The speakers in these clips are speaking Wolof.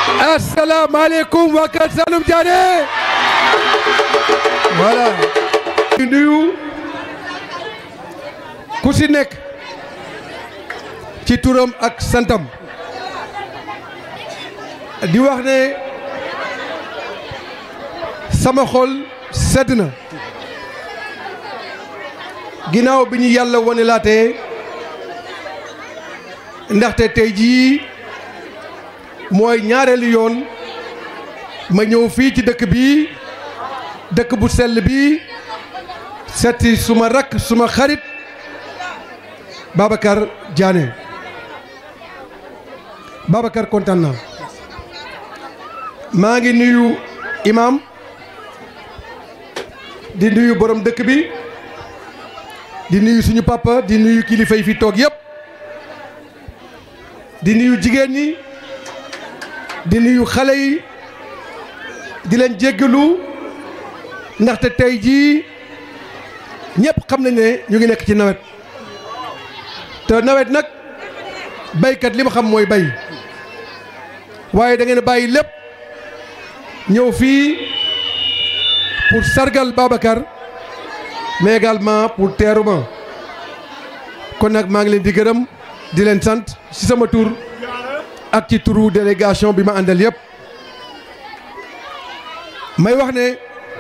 asalaamaaleykum waa Kër Saalum Diané voilà di nuyu ku si nekk ci turam ak santam di wax ne sama xol sedd na ginnaaw bi ñu yàlla wane laatee ndaxte tey jii mooy ñaareelu yoon ma ñëw fii ci dëkk bi dëkk bu sell bi setti suma rakk suma xarit Babacar Diané Babacar kontaan naa maa ngi nuyu imam di nuyu borom dëkk bi di nuyu suñu papa di nuyu kilifa yi fi toog yëpp di nuyu jigéen ñi di nuyu xale yi di leen jéggalu ndaxte tey jii ñëpp xam nañ ne ñu ngi nekk ci nawet te nawet nag baykat li ma xam mooy bay waaye da ngeen bàyyi lépp ñëw fii pour sargal Babacar mais également pour teeru ma kon nag maa ngi leen di gërëm di leen sant ci sama tur ak ci turu délégation bi ma àndal yëpp may wax ne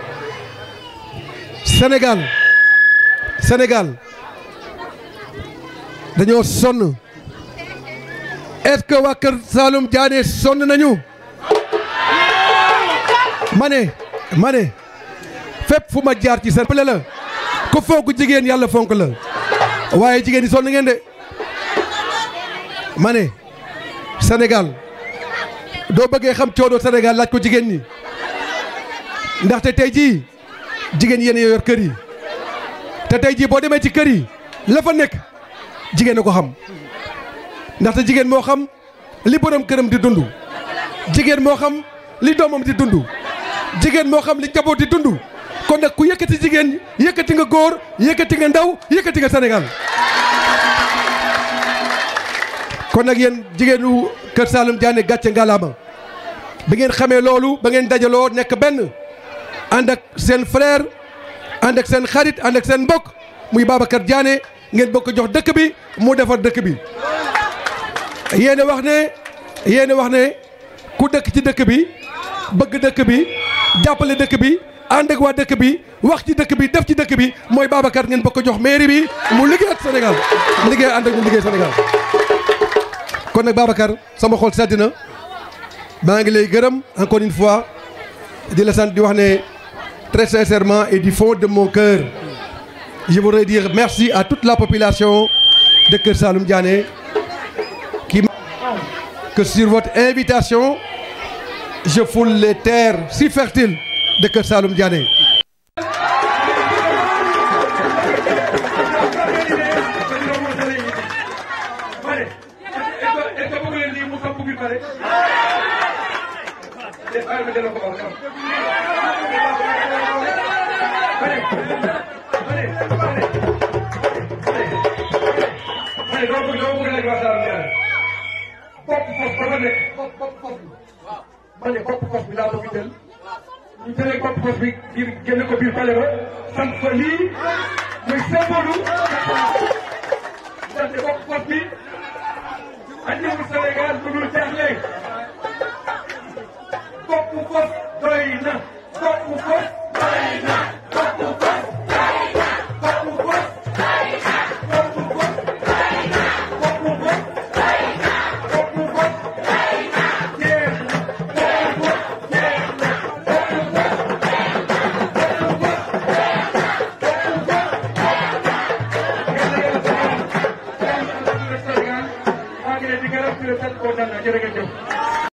Sénégal Sénégal dañoo sonn est-ce que waa Kër Saalum Diané sonn nañu ma ne ma ne fépp fu ma jaar ci seen pale la ku fonk jigéen yàlla fonk la waaye jigéen ñi sonn ngeen de ma ne Sénégal doo bëggee xam coono Sénégal laaj ko jigéen ñi ndaxte tey jii jigéen yéen yor kër yi te tey jii boo demee ci kër yi la fa nekk jigéen a ko xam ndaxte jigéen moo xam li borom këram di dund jigéen moo xam li doomam di dund jigéen moo xam li njaboot di dund kon nag ku yëkkati jigéen yëkkati nga góor yëkkati nga ndaw yëkkati nga Sénégal kon nag yéen jigéenu Kër Saalum Diané gàcce ngalaama bi ngeen xamee loolu ba ngeen dajaloo nekk benn ànd ak seen frère ànd ak seen xarit ànd ak seen mbokk muy Babacar Diané ngeen bokk jox dëkk bi mu defar dëkk bi yéen a wax ne yéen a wax ne ku dëkk ci dëkk bi bëgg dëkk bi jàppale dëkk bi ànd ak waa dëkk bi wax ci dëkk bi def ci dëkk bi mooy Babacar ngeen bokk jox mairie bi mu liggéey ak Sénégal liggéey ànd ak mu liggéey Sénégal kon nag Babacar sama xol sedd na maa ngi lay gërëm encore une fois di la sant di wax ne très sincèrement et du fond de mon cœur je voudrais dire merci à toute la population de Kër Saalum Diané qui que sur votre invitation je foule les terres si fertiles de Kër Saalum Diané bopp fos ba fa nekk bopp bopp fos bi ma ne bopp fos bi laa bëgg jël ñu jëlee bopp fos bi ngir génne ko biir pale ba sant ko lii muy symbole ndaxte bopp fos bi andiwul Sénégal lu dul jaaxle bopp fos doy na